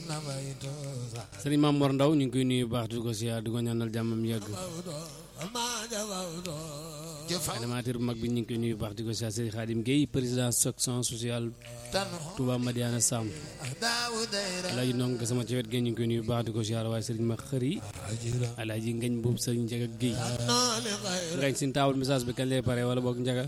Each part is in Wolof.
sëriñ Maam Mor Ndaw ñu ngi koy nuyu bu baax di ko siyaar di ko ñaanal jàmmam yàgg animateur bu mag bi ñu ngi koy nuyu bu baax di ko siyaar sëriñ Xaadim Guèye président section sociale Touba Madiana Sam alaaji ndong sama ci wet gi ñu ngi koy nuyu bu baax di ko siyaar waaye sëriñ ma xëri alaaji ngañ boobu sëriñ Njaga Guèye ngañ sin taawul message bi kañ lay pare wala boog Njaga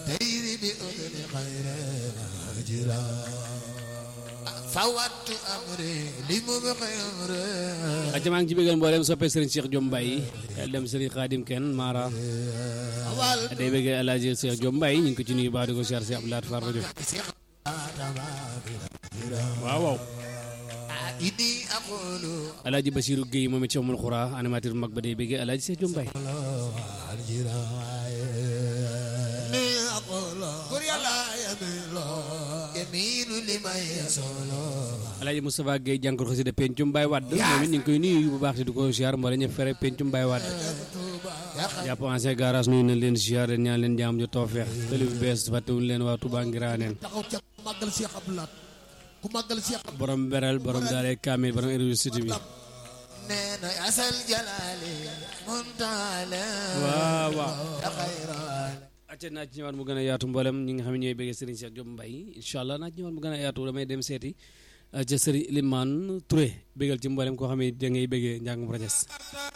fawattu amri li mu xamre acca maa ngi ci bëggal mboolem soppee sëriñ Cheikh Diom Mbaye yàlla dem sëriñ Xaadim kenn Mara day bëggee alaaji Cheikh Diom Mbaye ñu ngi ko ci nuyu baax di ko siyaar si Abdou Lahad Far rajo waaw waaw ini aqulu alaaji Basiru Guèye moom it ci amul xuraa animateur bu mag ba day bëggee alaaji Cheikh Diom Mbaye ni aqulu kur yàlla yamilo yaminu liman yasolo alaaji Moustapha Guèye jànkor xasida pencum Baye Wadd moom it ñu ngi koy nuyu bu baax di ko siyaar mboole ñëpp fere pencum Baye Wadd jàpp ancien garage nuyu nañ leen siyaar leen ñaan leen jaam jo toofeex télé bu bees fàttewuñ leen waa Touba Ngiraneen taxaw ca ku màggal Cheikh Abdoulaat ku màggal Cheikh borom beral borom daare kaamil borom université bi nee na asal jalali muntala waaw waaw ya xayral acca naa ci ñëwaat mu gën a yaatu mboolem ñi nga xam ne ñooy bëggee Serigne Cheikh Diop Mbaye incha allah naa ci ñëwaat mu gën a yaatu damay dem seeti ca Serigne Limane Touré bëggal ci mboolem koo xam ne da ngay bëggee njàngum rajas